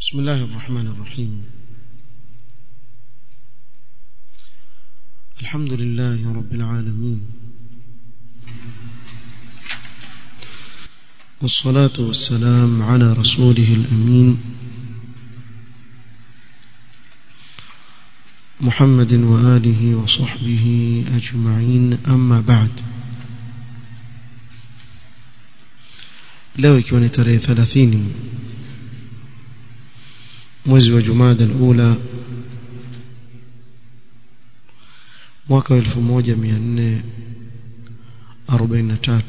بسم الله الرحمن الرحيم الحمد لله رب العالمين والصلاة والسلام على رسوله الأمين محمد وآله وصحبه أجمعين أما بعد leo ikiwa ni tarehe 30 mwezi wa Jumada al-Ula mwaka 1443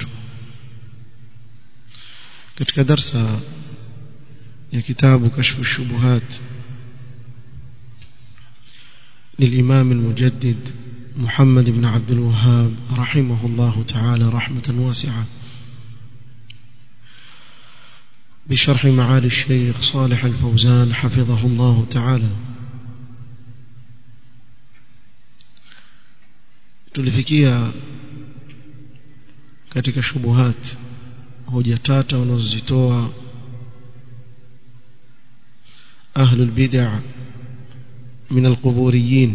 katika darsa ya kitabu kashfu shubuhat للإمام المجدد محمد بن عبد الوهاب رحمه الله تعالى رحمة واسعة بشرح معالي الشيخ صالح الفوزان حفظه الله تعالى tulifikia katika shubuhat hoja tata wanazozitoa ahlul bid'ah min alquburiyin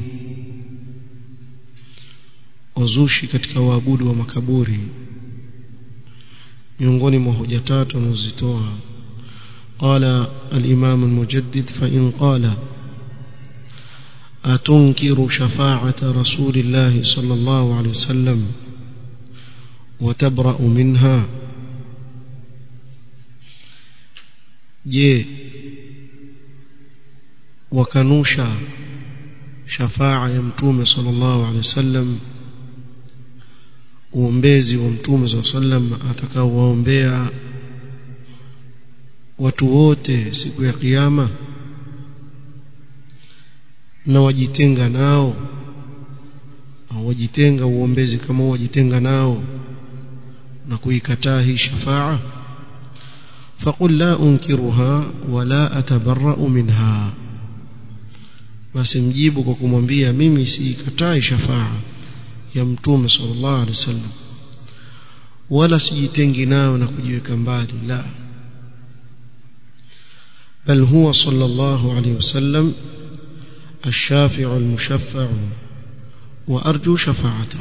wazushi katika waabudu wa makaburi miongoni mwa hoja tatu wanazozitoa قال الإمام المجدد فإن قال أتنكر شفاعة رسول الله صلى الله عليه وسلم وتبرأ منها je wakanusha shafaa ya mtume sallallahu alaihi wasallam uombezi wa mtume sallallahu alaihi wasallam atakaowaombea watu wote siku ya kiyama na wajitenga nao au wajitenga uombezi kama wajitenga nao na kuikataa hii shafaa فقل لا أنكرها ولا أتبرأ منها basi mjibu kwa kumwambia mimi siikatai shafaa ya mtume sallallahu alaihi wasallam wala sijitengi nayo na kujiweka mbali la بل هو صلى الله عليه وسلم الشافع المشفع وأرجو شفاعته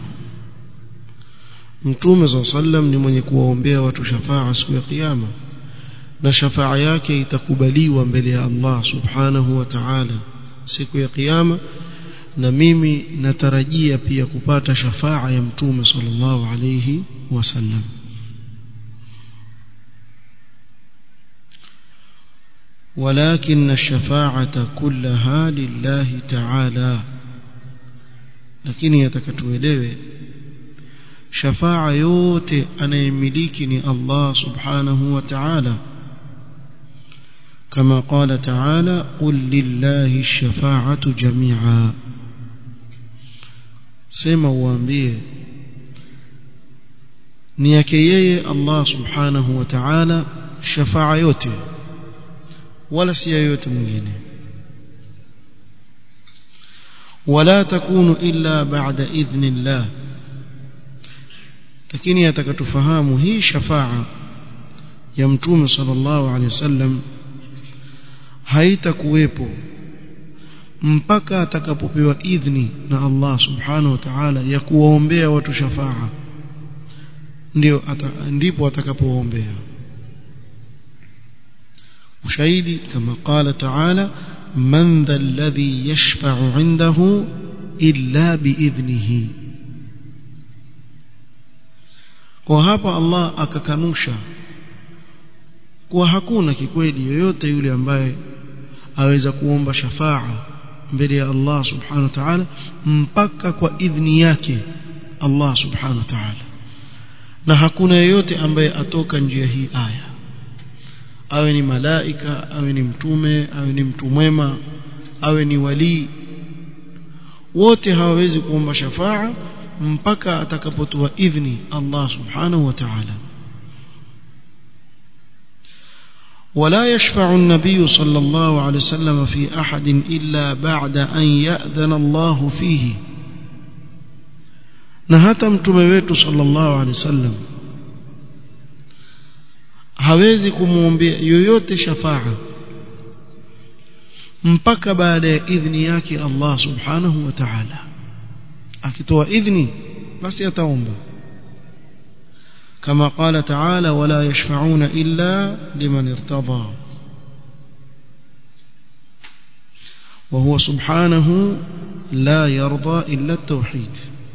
mtume صلى الله عليه وسلم ni mwenye kuwaombea watu shafaa siku ya kiyama na shafaa yake itakubaliwa mbele ya Allah subhanahu wa ta'ala siku ya kiyama na mimi natarajia pia kupata shafaa ya mtume sallallahu alayhi wasallam ولكن الشفاعة كلها لله تعالى لكن يتكتوelewe شفاعة yote anayemiliki ni Allah subhanahu wa ta'ala كما قال تعالى قل لله الشفاعة جميعا sema uambie ni yake yeye Allah subhanahu wa ta'ala shafaa yote wala si yoyote mwingine wala takunu illa ba'da idhnillah lakini atakatufahamu hii shafaa ya mtume sallallahu alaihi wasallam haitakuwepo mpaka atakapopewa idhni na Allah subhanahu wa ta'ala ya kuwaombea watu shafaa ndio ata, ndipo atakapoombea ushahidi kama qala ta'ala man dha alladhi yashfa'u 'indahu illa biidhnihi kwa hapa Allah akakanusha kuwa hakuna kikweli yoyote yule ambaye aweza kuomba shafaa mbele ya Allah subhanahu wa ta'ala mpaka kwa idhni yake Allah subhanahu wa ta'ala na hakuna yeyote ambaye atoka njia hii aya awe ni malaika awe ni mtume awe ni mtu mwema awe ni walii wote hawawezi kuomba shafaa mpaka atakapotoa idhni Allah subhanahu wa ta'ala ولا يشفع النبي صلى الله عليه وسلم في أحد إلا بعد أن يأذن الله فيه نهتم تمويت صلى الله عليه وسلم hawezi kumwombea yoyote shafaa mpaka baada ya idhni yake Allah subhanahu wa ta'ala akitoa idhni basi ataomba كما قال تعالى ولا يشفعون إلا لمن ارتضى وهو سبحانه لا يرضى إلا التوحيد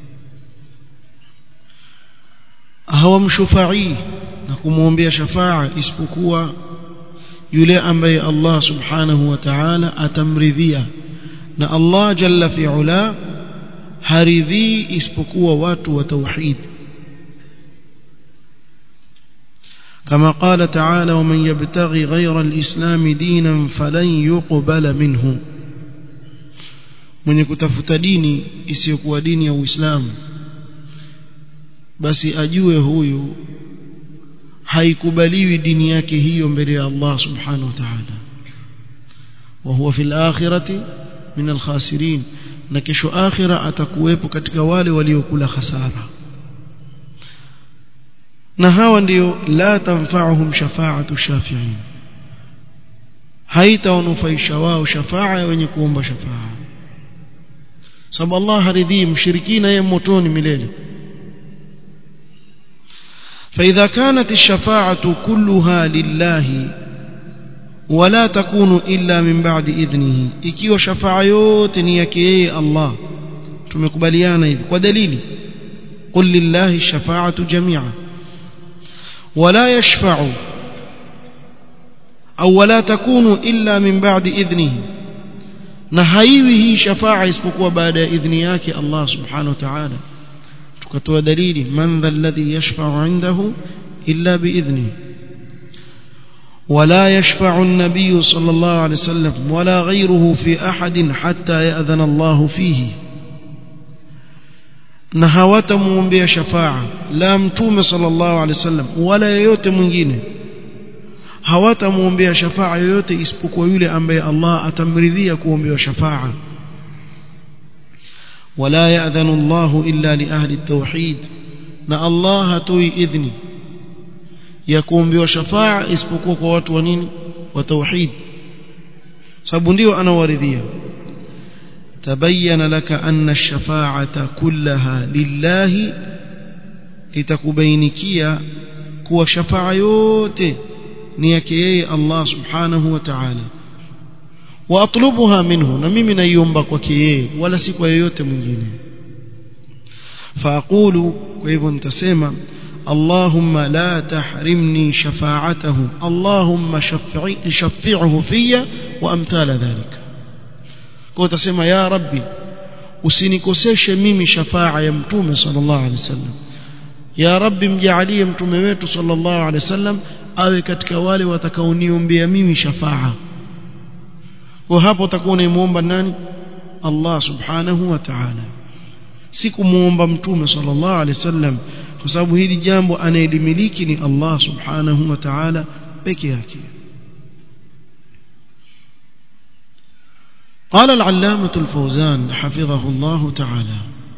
هو مشفعي نقوم بها شفاعة اسبقوا yule ambaye Allah subhanahu wa ta'ala atamridhia na Allah jalla fi ula haridhii isipokuwa watu wa tauhid كما قال تعالى ومن يبتغي غير الإسلام دينا فلن يقبل منه mwenye kutafuta dini isiyokuwa dini ya Uislamu basi ajue huyu haikubaliwi dini yake hiyo mbele ya Allah subhanahu wa ta'ala wa huwa fil akhirati min al khasirin na kesho akhira atakuwepo katika wale waliokula hasara na hawa ndio la tanfa'uhum shafa'atu shafi'in haitawanufaisha wao shafa'a ya wenye kuomba shafa'a sababu Allah haridhii mshirikina yeye motoni milele فإذا كانت الشفاعة كلها لله ولا تكون إلا من بعد إذنه ikiwa shafa'a yote ni yake yeye Allah tumekubaliana hivi kwa dalili قل لله الشفاعة جميعا ولا يشفع أو ولا تكون إلا من بعد إذنه na haiwi hii shafaa isipokuwa baada ya idhni yake Allah subhanahu wa ta'ala tukatoa dalili man dha alladhi yashfa'u 'indahu illa biidhni ولا يشفع النبي صلى الله عليه وسلم ولا غيره في أحد حتى يأذن الله فيه na hawatamuombea shafaa la mtume sallallahu alaihi wasallam wala yeyote mwingine hawatamuombea shafaa yoyote isipokuwa yule ambaye Allah atamridhia kuombewa shafaa wala ya'dhanu Allah illa li ahli at-tauhid na Allah hatoi idhni ya kuombewa shafaa isipokuwa kwa watu wa nini wa tauhid sababu ndio anawaridhia تبين لك أن الشفاعة كلها لله itakubainikia kuwa shafaa yote ni yake yeye Allah subhanahu wa ta'ala wa atlubuha minhu na mimi naiomba kwake yeye wala si kwa yeyote mwingine faaqulu kwa hivyo nitasema اللهم لا تحرمني شفاعته اللهم شفعه في وامثال ذلك kwa utasema ya rabbi usinikoseshe mimi shafaa ya mtume sallallahu alaihi wasallam ya rabbi mjaalie mtume wetu sallallahu alaihi wasallam awe katika wale watakaoniombea mimi shafaa kwa hapo utakuwa unaimuomba nani Allah subhanahu wa ta'ala si kumuomba mtume sallallahu alaihi wasallam kwa sababu hili jambo anayelimiliki ni Allah subhanahu wa ta'ala peke yake قال العلامة الفوزان حفظه الله تعالى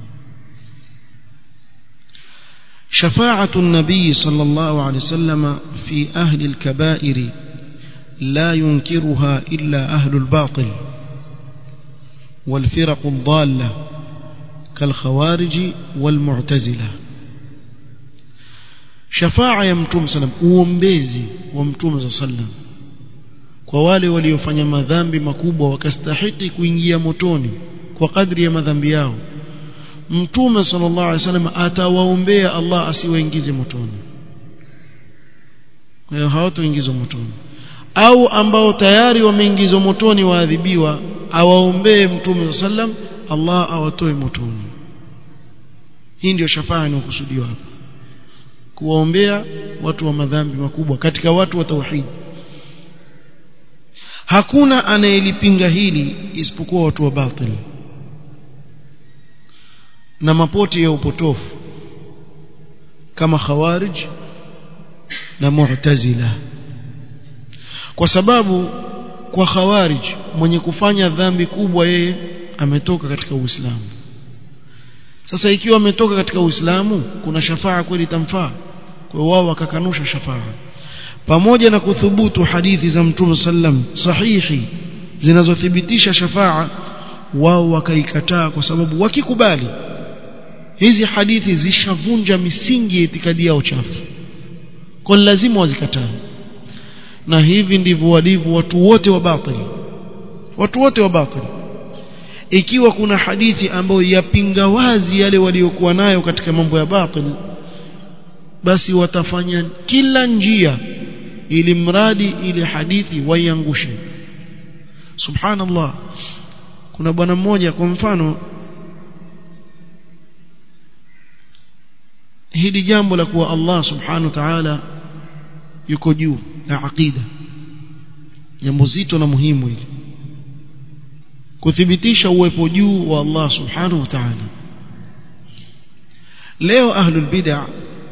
شفاعة النبي صلى الله عليه وسلم في أهل الكبائر لا ينكرها إلا أهل الباطل والفرق الضالة كالخوارج والمعتزلة شفاعة يمتوم سلام uombezi wa mtume sallam kwa wale waliofanya madhambi makubwa wakastahiki kuingia motoni kwa kadri ya madhambi yao mtume sallallahu alaihi wasallam atawaombea Allah asiwaingize motoni kwa hiyo hawatoingizwa motoni au ambao tayari wameingizwa motoni waadhibiwa awaombee mtume sallam Allah awatoe motoni hii ndio shafaa inayokusudiwa hapa kuwaombea watu wa madhambi makubwa katika watu wa tauhid hakuna anayelipinga hili isipokuwa watu wa batil na mapoti ya upotofu kama khawarij na mu'tazila kwa sababu kwa khawarij mwenye kufanya dhambi kubwa yeye ametoka katika Uislamu sasa ikiwa ametoka katika Uislamu kuna shafaa kweli itamfaa kwa wao wakakanusha shafaa pamoja na kuthubutu hadithi za Mtume sallam sahihi zinazothibitisha shafaa wao wakaikataa kwa sababu wakikubali hizi hadithi zishavunja misingi ya itikadi yao chafu kwa lazima wazikataa na hivi ndivyo walivyo watu wote wa batili watu wote wa batili ikiwa kuna hadithi ambayo yapinga wazi yale waliokuwa nayo katika mambo ya batil basi watafanya kila njia ili mradi ile hadithi waiangushe subhanallah kuna bwana mmoja kwa mfano hili jambo la kuwa Allah subhanahu wa ta'ala yuko juu la aqida jambo zito na muhimu hili kuthibitisha uwepo juu wa Allah subhanahu wa ta'ala leo ahlul bid'ah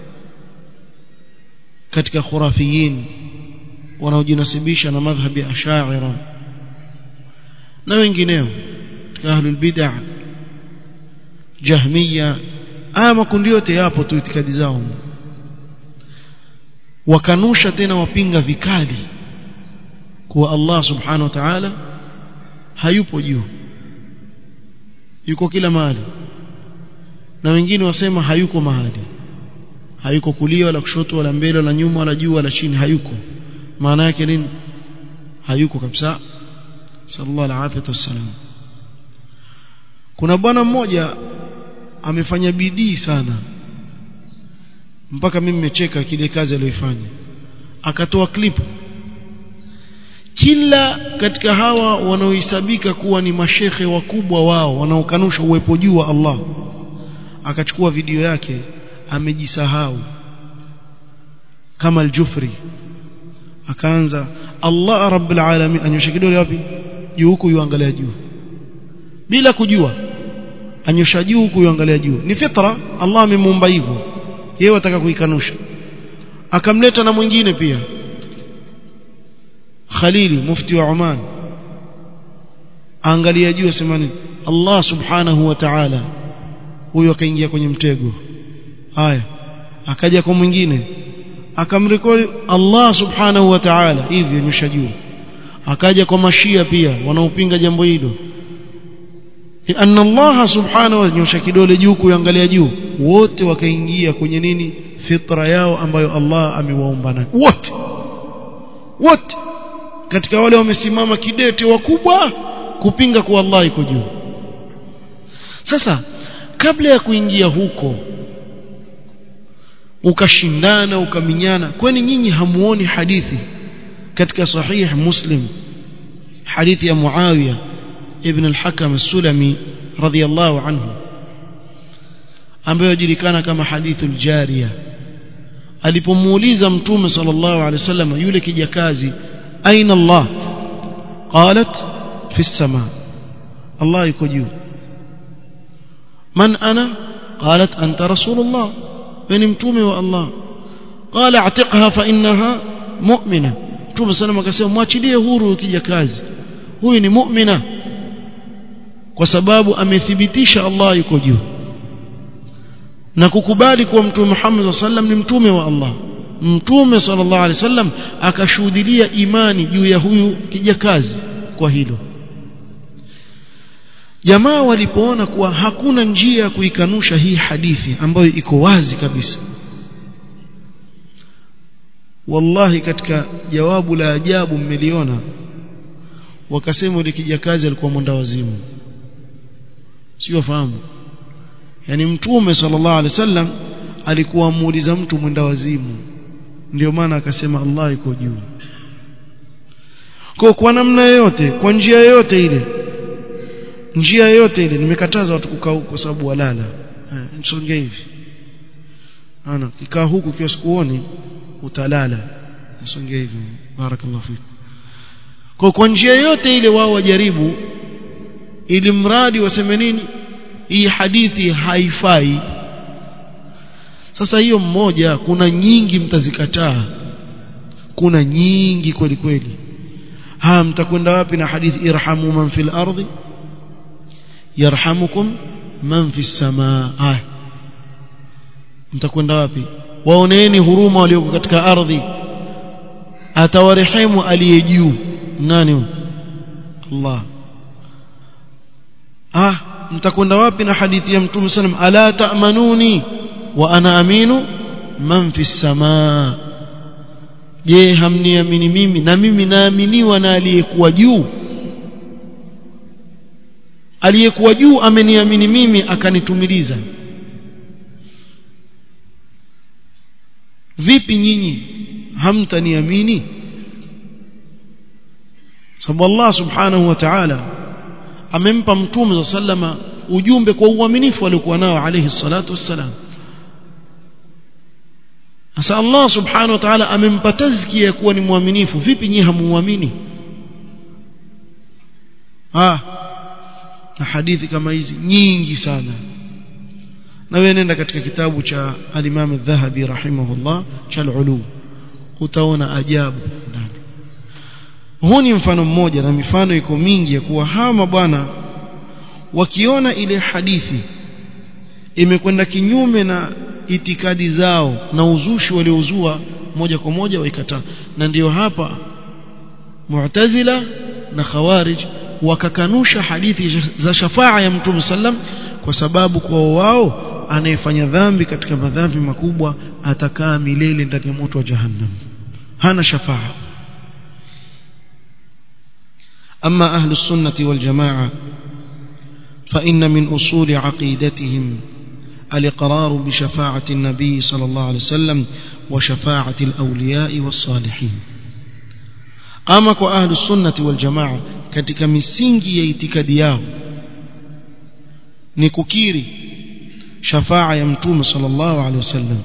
katika khurafiyin wanaojinasibisha na madhhabi ash'ira na wengineo katika ahlul bid'ah jahmiya haya makundi yote yapo tu itikadi zao wakanusha tena wapinga vikali kuwa Allah subhanahu wa ta'ala hayupo juu yuko kila mahali na wengine wasema hayuko mahali hayuko kulia wala kushoto wala mbele wala nyuma wala juu wala chini hayuko maana yake nini hayuko kabisa sallallahu alaihi wasallam kuna bwana mmoja amefanya bidii sana mpaka mimi nimecheka kile kazi aliyoifanya akatoa klipu kila katika hawa wanaohesabika kuwa ni mashekhe wakubwa wao wanaokanusha uwepo juu wa Allah akachukua video yake amejisahau kama al-Jufri akaanza Allah rabbil alamin anyosha kidole wapi juu huku yuangalia juu bila kujua anyosha juu huku yuangalia juu ni fitra Allah amemuumba hivyo yeye wataka kuikanusha akamleta na mwingine pia Khalili mufti wa Oman angalia juu asemani Allah subhanahu wa ta'ala huyo akaingia kwenye mtego haya akaja kwa mwingine akamrekodi Allah subhanahu wa ta'ala hivyo nyosha juu akaja kwa mashia pia wanaopinga jambo hilo anna Allah subhanahu wa nyosha kidole juu kuangalia juu wote wakaingia kwenye nini fitra yao ambayo Allah amewaumba nayo wote wote katika wale wamesimama kidete wakubwa kupinga kuwa Allah iko juu sasa kabla ya kuingia huko ukashindana ukaminyana kwani nyinyi hamuoni hadithi katika sahih muslim hadithi ya muawiya ibn al-hakam as-sulami radiyallahu anhu ambayo julikana kama hadithul jariya alipomuuliza mtume sallallahu alaihi wasallam yule kijakazi aina Allah qalat fi as-sama Allah yuko juu man ana qalat anta rasulullah ni mtume wa Allah qala atiqha fa innaha mu'mina mtume sallallahu akasema mwachilie huru kijakazi huyu ni mu'mina kwa sababu amethibitisha Allah yuko juu na kukubali kuwa mtume Muhammad sallam ni mtume wa Allah mtume sallallahu alaihi wasallam akashuhudia imani juu ya huyu kijakazi kwa hilo jamaa walipoona kuwa hakuna njia ya kuikanusha hii hadithi ambayo iko wazi kabisa wallahi katika jawabu la ajabu mmeliona wakasema yule kijakazi alikuwa mwenda wazimu sio fahamu yani mtume sallallahu alaihi wasallam alikuwa amuuliza mtu mwenda wazimu ndio maana akasema Allah iko juu kwa kwa namna yoyote kwa njia yoyote ile njia yoyote ile nimekataza watu kukaa huko kwa sababu walala eh, nisonge hivi ana kikaa huku kiwa sikuoni utalala nisonge hivi barakallahu fik kwa kwa njia yoyote ile wao wajaribu ili mradi waseme nini hii hadithi haifai sasa hiyo mmoja kuna nyingi mtazikataa kuna nyingi kweli kweli ha mtakwenda wapi na hadithi irhamu man fil ardi yarhamukum man fis samaa haya mtakwenda wapi waoneeni huruma walioko katika ardhi atawarehemu aliye juu nani Allah ah mtakwenda wapi na hadithi ya mtume sallam ala ta'manuni wa ana aminu man fi samaa je hamniamini mimi na mimi naaminiwa na aliyekuwa juu aliyekuwa juu ameniamini mimi akanitumiliza vipi nyinyi hamtaniamini sababu Allah subhanahu wa ta'ala amempa mtume za sallama ujumbe kwa uaminifu aliokuwa nao alayhi salatu wassalam sasa Allah subhanahu wa ta'ala amempa tazkia ya kuwa ni mwaminifu vipi nyinyi hamuamini ah na hadithi kama hizi nyingi sana na wewe nenda katika kitabu cha al-Imam al-Dhahabi rahimahullah cha al-Ulu utaona ajabu ndani huu ni mfano mmoja na mifano iko mingi ya kuwa hawa bwana wakiona ile hadithi imekwenda kinyume na itikadi zao na uzushi waliouzua moja kwa moja waikataa na ndiyo hapa Mu'tazila na Khawarij wakakanusha hadithi za shafaa ya Mtume sallam kwa sababu kwa wao anayefanya dhambi katika madhambi makubwa atakaa milele ndani ya moto wa jahannam hana shafaa أما أهل السنة والجماعة فإن من أصول عقيدتهم الإقرار بشفاعة النبي صلى الله عليه وسلم وشفاعة الأولياء والصالحين أما أهل السنة والجماعة katika misingi ya itikadi yao ni kukiri shafaa ya mtume sallallahu alaihi wasallam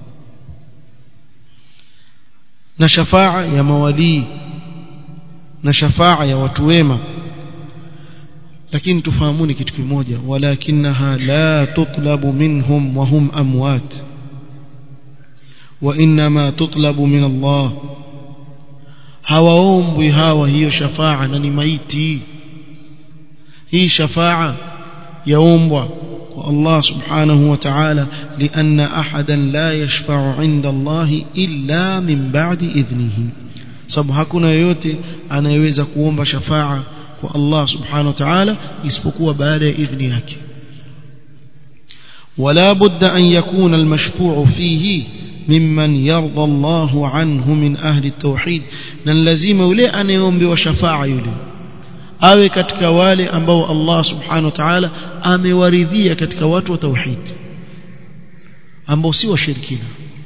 na shafaa ya mawalii na shafaa ya watu wema lakini tufahamuni kitu kimoja walakinaha la tutlabu minhum wa hum amwat wa inma tutlabu min Allah hawaombwi hawa hiyo shafaa na ni maiti hii shafaa yaombwa kwa Allah subhanahu wa ta'ala lianna ahadan la yashfa'u 'inda Allah illa min ba'di idhnihi sababu hakuna yoyote anayeweza kuomba shafaa kwa Allah subhanahu wa ta'ala isipokuwa baada ya idhni yake ولا بد أن يكون المشفوع فيه ممن يرضى الله عنه من أهل التوحيد نلزم يلي أن يوم بوشفاعة يلي awe katika wale ambao Allah subhanahu wa ta'ala amewaridhia katika watu wa tauhid ambao si washirikina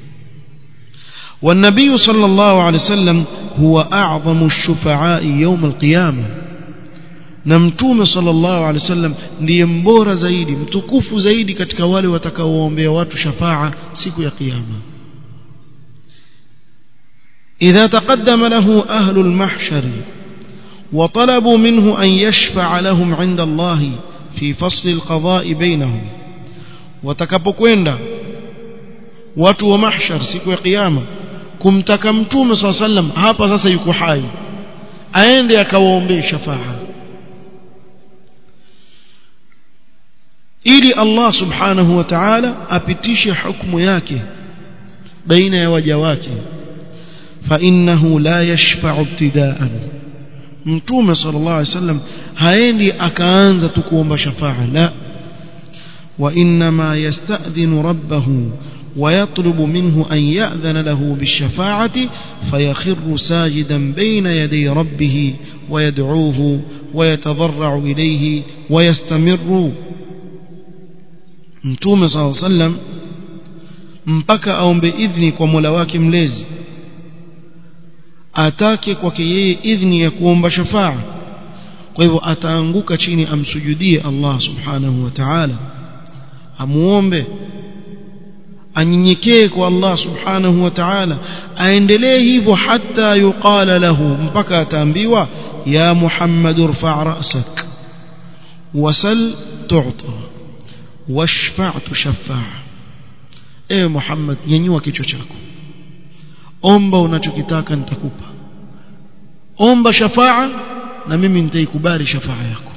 والنبي صلى الله عليه وسلم هو أعظم الشفعاء يوم القيامة نمتوم صلى الله عليه وسلم ndiye mbora zaidi mtukufu zaidi katika wale watakaoombea watu shafaa siku ya kiyama إذا تقدم له أهل المحشر وطلبوا منه أن يشفع لهم عند الله في فصل القضاء بينهم وتكبكويندا watu wa mahshar siku ya kiyama kumtaka mtume swalla sallam hapa sasa yuko hai aende akawaombee shafaa ili Allah subhanahu wa ta'ala apitishe hukumu yake baina ya waja wake fa innahu la yashfa'u ibtida'an mtume sallallahu alaihi wasallam haendi akaanza tu kuomba shafaa la wa inma yasta'dhinu rabbahu ويطلب منه أن يأذن له بالشفاعة فيخر ساجدا بين يدي ربه ويدعوه ويتضرع إليه ويستمر mtume saa sallam mpaka aombe idhni kwa mola wake mlezi atake kwake yeye idhni ya kuomba shafaa kwa hivyo ataanguka chini amsujudie Allah subhanahu wa ta'ala amuombe anyenyekee kwa Allah subhanahu wa ta'ala aendelee hivyo hata yuqala lahu mpaka ataambiwa ya Muhammad irfa' ra'sak wasal tu'ta washfa' tushaffa' ewe Muhammad nyanyua kichwa chako omba unachokitaka nitakupa omba shafaa na mimi nitaikubali shafaa yako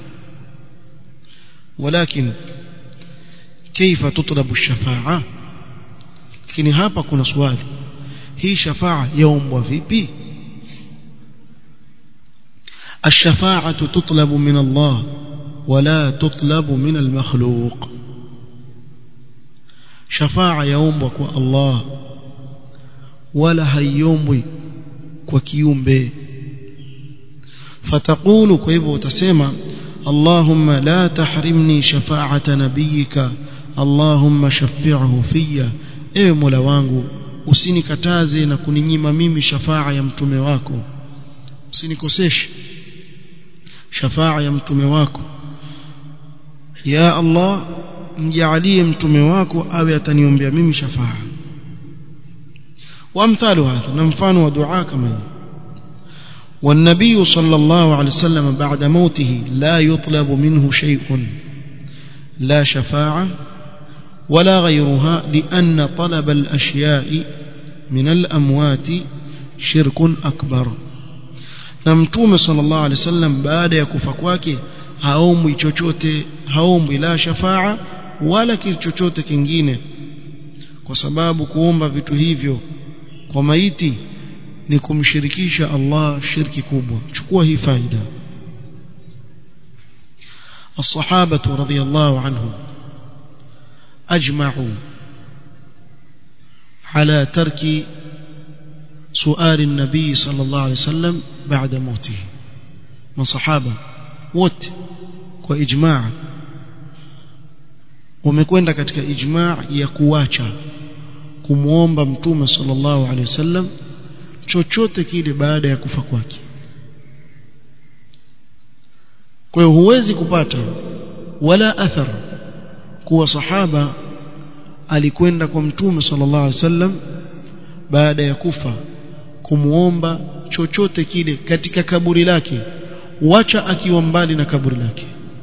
ولكن كيف تطلب الشفاعه lakini hapa kuna swali hii shafaa yaombwa vipi الشفاعة تطلب من الله ولا تطلب من المخلوق شفاعة يومك الله ولا هيومي وكيومبي فتقول كيف تسمى اللهم لا تحرمني شفاعة نبيك اللهم شفعه فيا ewe mola wangu usinikataze na kuninyima mimi shafaa ya mtume wako usinikoseshe shafaa ya mtume wako ya Allah mjaalie mtume wako awe ataniombea mimi shafaa وامثال هذا نمفان ودعاء كمان والنبي صلى الله عليه وسلم بعد موته لا يطلب منه شيء لا شفاعة ولا غيرها لأن طلب الأشياء من الأموات شرك أكبر نمتوم صلى الله عليه وسلم بعد يكفى kwake haombwi chochote haombwi la shafaa wala kitu chochote kingine kwa sababu kuomba vitu hivyo kwa maiti ni kumshirikisha Allah shirki kubwa chukua hii faida الصحابة رضي الله عنهم أجمعوا على ترك سؤال النبي صلى الله عليه وسلم بعد موته من صحابة wote kwa ijmaa wamekwenda katika ijmaa ya kuacha kumwomba mtume sallallahu alaihi wasallam chochote kile baada ya kufa kwake kwa hiyo huwezi kupata wala athar kuwa sahaba alikwenda kwa mtume sallallahu alaihi wasallam baada ya kufa kumuomba chochote kile katika kaburi lake wacha akiwa mbali na kaburi lake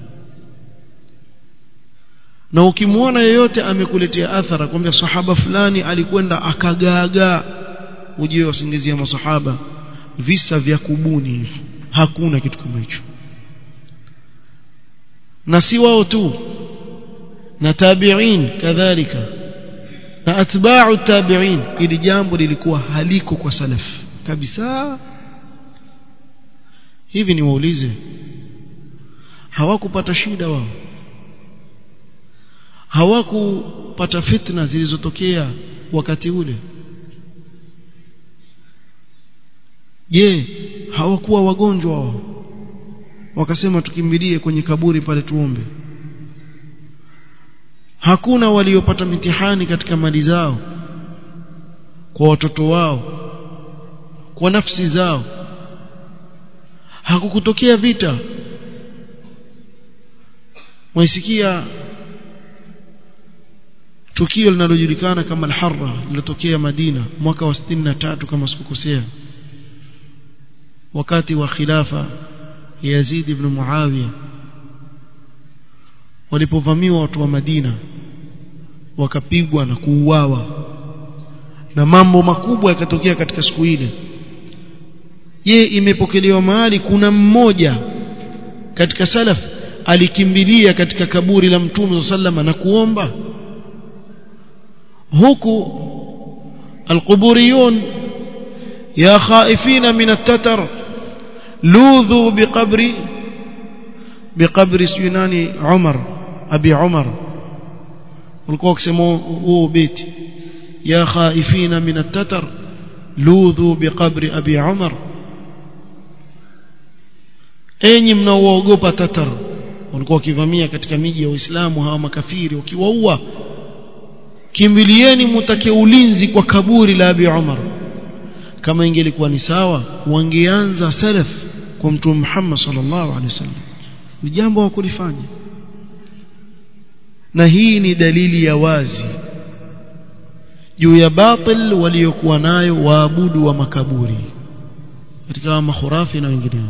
na ukimwona yeyote amekuletea athara kwamba sahaba fulani alikwenda akagaagaa ujue wasingizia masahaba visa vya kubuni hivi hakuna kitu kama hicho na si wao tu na tabi'in kadhalika na atba'u tabi'in ili jambo lilikuwa haliko kwa salaf kabisa hivi ni waulize hawakupata shida wao hawakupata fitna zilizotokea wakati ule je hawakuwa wagonjwa wao wakasema tukimbilie kwenye kaburi pale tuombe hakuna waliopata mitihani katika mali zao kwa watoto wao kwa nafsi zao hakukutokea vita waisikia tukio linalojulikana kama al-Harra lilotokea Madina mwaka wa 63 kama sikukosea wakati wa khilafa Yazid ibn Muawiya walipovamiwa watu wa Madina wakapigwa na kuuawa na mambo makubwa yakatokea katika siku ile je imepokelewa mahali kuna mmoja katika salaf alikimbilia katika kaburi la mtume sallama na kuomba huku alquburiyun ya khaifina min at-tatar ludhu biqabri biqabri suyunani Umar abi Umar walikuwa wakisema huo beti ya khaifina min at-tatar ludhu biqabri abi Umar enyi mnaoogopa tatar walikuwa wakivamia katika miji ya Uislamu hawa makafiri wakiwaua kimbilieni mutake ulinzi kwa kaburi la Abi Umar kama ingelikuwa ni sawa wangeanza salaf kwa mtume Muhammad sallallahu alaihi wasallam ni jambo wa kulifanya na hii ni dalili ya wazi juu ya batil waliokuwa nayo waabudu wa makaburi katika mahurafi na wengineo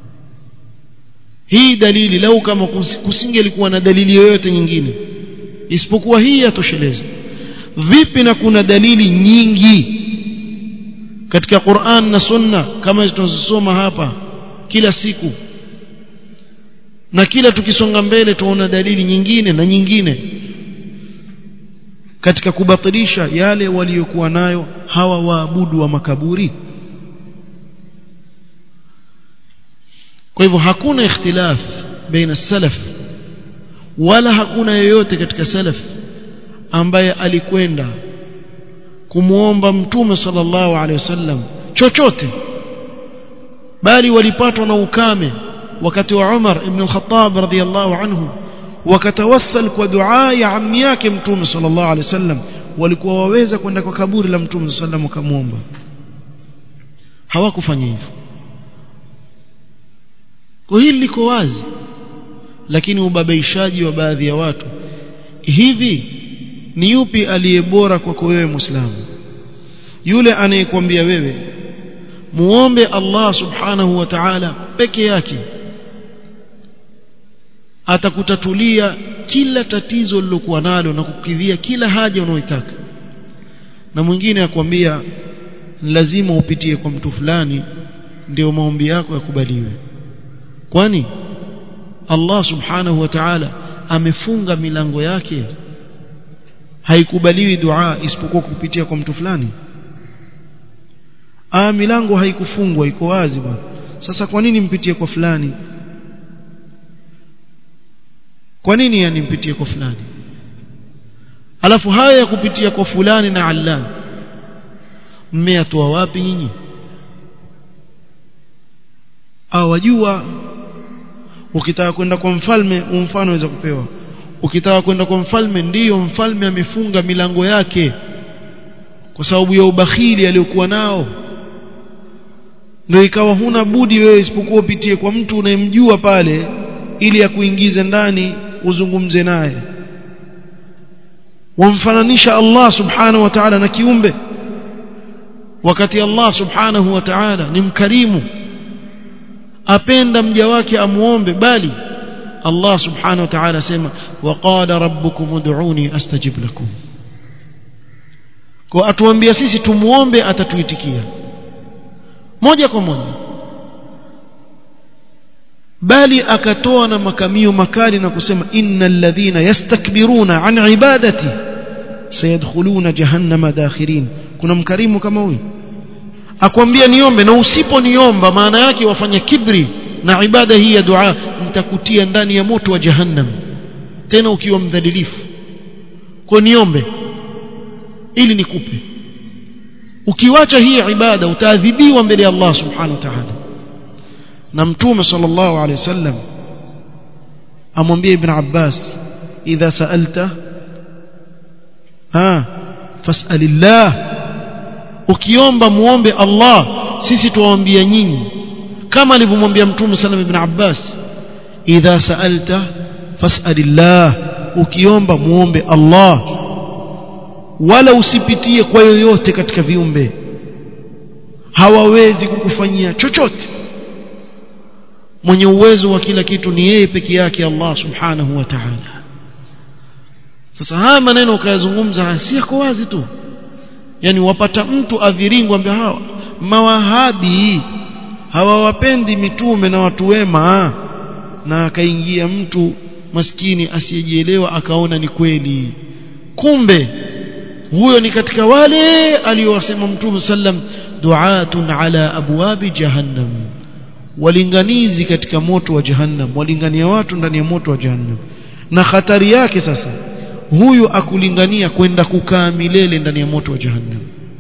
hii dalili lau kama kusingelikuwa na dalili yoyote nyingine isipokuwa hii yatosheleza vipi na kuna dalili nyingi katika Qur'an na Sunna kama tunazosoma hapa kila siku na kila tukisonga mbele tuona dalili nyingine na nyingine katika kubatilisha yale waliokuwa nayo hawa waabudu wa makaburi kwa hivyo hakuna ikhtilaf baina salaf wala hakuna yoyote katika salaf ambaye alikwenda kumuomba mtume sallallahu alaihi wasallam chochote bali walipatwa na ukame wakati wa Umar ibn al-Khattab radhiyallahu anhu wakatawassal kwa dua ya ammi yake mtume sallallahu alaihi wasallam walikuwa waweza kwenda kwa kaburi la mtume sallallahu alaihi wasallam wakamuomba hawakufanya hivyo kwa hili liko wazi lakini ubabaishaji wa baadhi ya watu hivi ni yupi aliye bora kwako wewe muislamu yule anayekwambia wewe muombe Allah subhanahu wa ta'ala peke yake atakutatulia kila tatizo lilokuwa nalo na kukidhia kila haja unayoitaka na mwingine akwambia lazima upitie kwa mtu fulani ndio maombi yako yakubaliwe kwani Allah subhanahu wa ta'ala amefunga milango yake haikubaliwi dua isipokuwa kupitia kwa mtu fulani ah milango haikufungwa iko wazi bwana sasa kwa nini mpitie kwa fulani kwa nini yani mpitie kwa fulani alafu haya ya kupitia kwa fulani na allan mmeyatoa wapi nyinyi au wajua ukitaka kwenda kwa mfalme umfano waweza kupewa ukitaka kwenda kwa mfalme ndiyo mfalme amefunga milango yake kwa sababu ya ubakhili aliyokuwa nao ndio ikawa huna budi wewe isipokuwa upitie kwa mtu unayemjua pale ili akuingize ndani uzungumze naye wamfananisha Allah subhanahu wa ta'ala na kiumbe wakati Allah subhanahu wa ta'ala ni mkarimu apenda mja wake amuombe bali Allah subhanahu wa ta'ala asema waqala rabbukum ud'uni astajib lakum kwa atuambia sisi tumuombe atatuitikia moja kwa moja bali akatoa na makamio makali na kusema innal ladhina yastakbiruna an ibadati sayadkhuluna jahannama dakhirin kuna mkarimu kama huyu akwambia niombe na usiponiomba maana yake wafanya kibri na ibada hii ya dua nitakutia ndani ya moto wa jahannam tena ukiwa mdhalilifu kwa niombe ili nikupe ukiwacha hii ibada utaadhibiwa mbele ya Allah subhanahu wa ta'ala na mtume sallallahu alaihi wasallam amwambia ibn Abbas idha sa'alta ha fas'alillah ukiomba muombe Allah sisi tuwaambia nyinyi kama alivyomwambia mtume sallam ibn Abbas idha sa'alta fas'alillah ukiomba muombe Allah wala usipitie kwa yoyote katika viumbe hawawezi kukufanyia chochote mwenye uwezo wa kila kitu ni yeye peke yake Allah subhanahu wa ta'ala sasa haya maneno ukayazungumza si yako wazi tu yani wapata mtu aviringwa ambia hawa mawahabi hawawapendi mitume na watu wema na akaingia mtu maskini asiyejielewa akaona ni kweli kumbe huyo ni katika wale aliyowasema mtume sallam duatun ala abwabi jahannam walinganizi katika moto wa jahannam walingania watu ndani ya moto wa jahannam na hatari yake sasa huyu akulingania kwenda kukaa milele ndani ya moto wa jahannam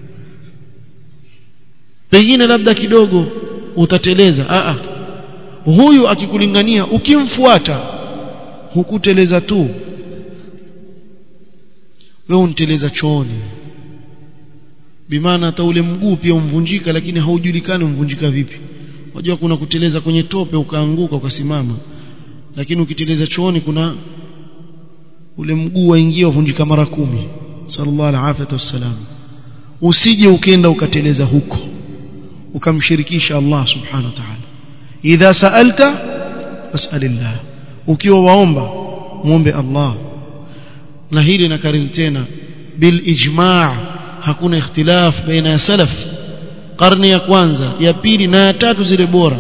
pengine labda kidogo utateleza a a huyu akikulingania ukimfuata hukuteleza tu wewe unteleza chooni bimaana hata ule mguu pia umvunjika lakini haujulikani umvunjika vipi unajua kuna kuteleza kwenye tope ukaanguka ukasimama lakini ukiteleza chooni kuna ule mguu waingia uvunjika mara kumi sallallahu alaihi wasallam usije ukenda ukateleza huko ukamshirikisha Allah subhanahu wa ta'ala idha sa'alta fas'alillah ukiwa waomba muombe Allah na hili nakariri tena bil ijma' hakuna ikhtilaf baina ya salaf karne ya kwanza ya pili na ya tatu zile bora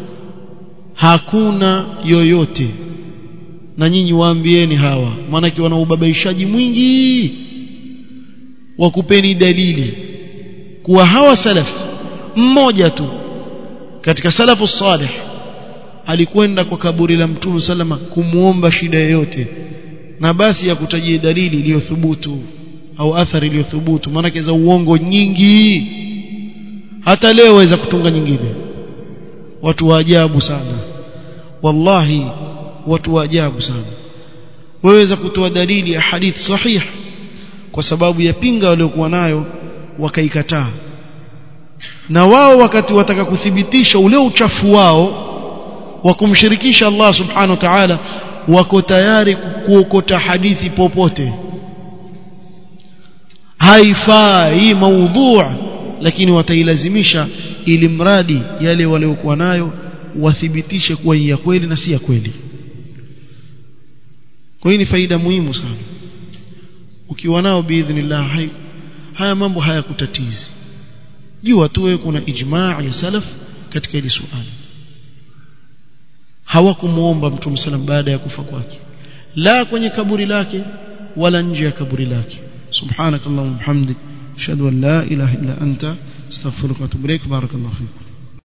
hakuna yoyote na nyinyi waambieni hawa maanake wana ubabaishaji mwingi wakupeni dalili kuwa hawa salaf mmoja tu katika salafu salih alikwenda kwa kaburi la mtume salama kumuomba shida yoyote na basi ya kutajia dalili iliyothubutu au athari iliyothubutu maana za uongo nyingi hata leo waweza kutunga nyingine watu wa ajabu sana wallahi watu wa ajabu sana waweza kutoa dalili ya hadith sahih kwa sababu ya pinga waliokuwa nayo wakaikataa na wao wakati wataka kuthibitisha ule uchafu wao wa kumshirikisha Allah subhanahu wa ta'ala wako tayari kuokota hadithi popote haifai maudhu lakini watailazimisha ili mradi yale waliokuwa nayo wathibitishe kuwa ya kweli na si ya kweli kwa hiyo ni faida muhimu sana ukiwa nao biidhnillah hai, haya mambo hayakutatizi jua tu wewe kuna ijmaa ya salaf katika hili suala hawakumuomba mtume sallam baada ya kufa kwake la kwenye kaburi lake wala nje ya kaburi lake subhanakallahumma hamdik ashhadu an la ilaha illa anta astaghfiruka wa atubu ilaik barakallahu fikum